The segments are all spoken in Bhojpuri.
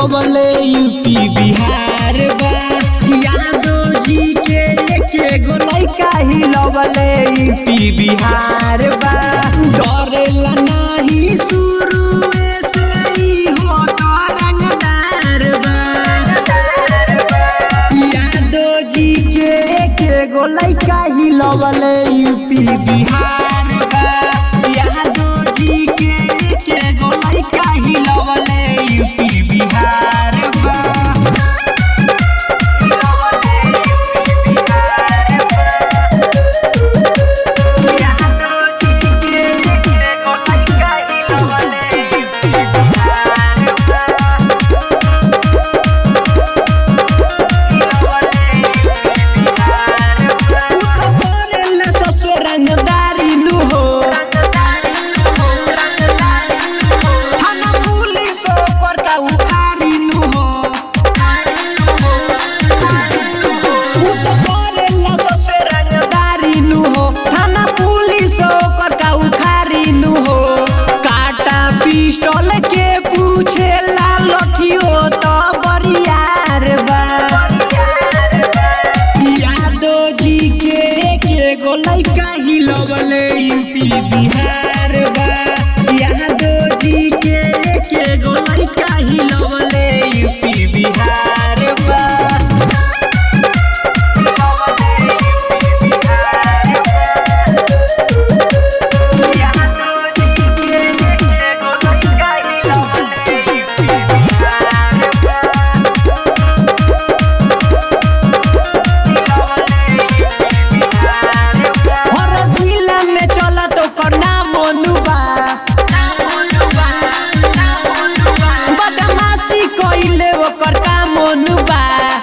हिलवले यूपी बिहार बा यादव जी के एके गो लइका हिलवले यूपी बिहार बा डरेला नाही शुरुए से ही हो तो रंगदार बा यादव जी के एके गो लइका हिलवले यूपी बिहार बा यादव जी के एके गो लइका हिलवले यूपी बिहार बा करेला सबसे रंगदारी नु हो थाना पुलिस ओकर का उखाड़ी नु हो उ तो करेला सबसे रंगदारी नु हो थाना पुलिस ओकर का उखाड़ी नु हो काटा पिस्टल के पूछेला लठियो तो बरियार बा यादव जी के के गो लइका हिलवले यूपी बिहार बा यादव जी के के गो लइका हिलवले यूपी बिहार बा हर जिला में चलत ओकर नाम अनुबा बदमाशी कइले ओकर काम अनुबा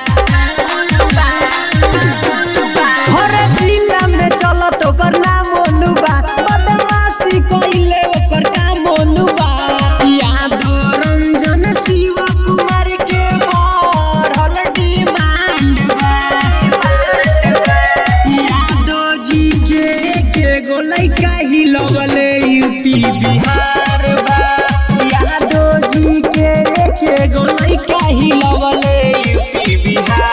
हर जिला में चलत ओकर नाम अनुबा बदमाशी कइले ओकर काम अनुबा यादव रंजन शिव कुमार के बढ़ल डिमांड बा यादव जी के के गो लइका हिलवले यूपी बिहार बा यादव जी के के गो लइका हिलवले यूपी बिहार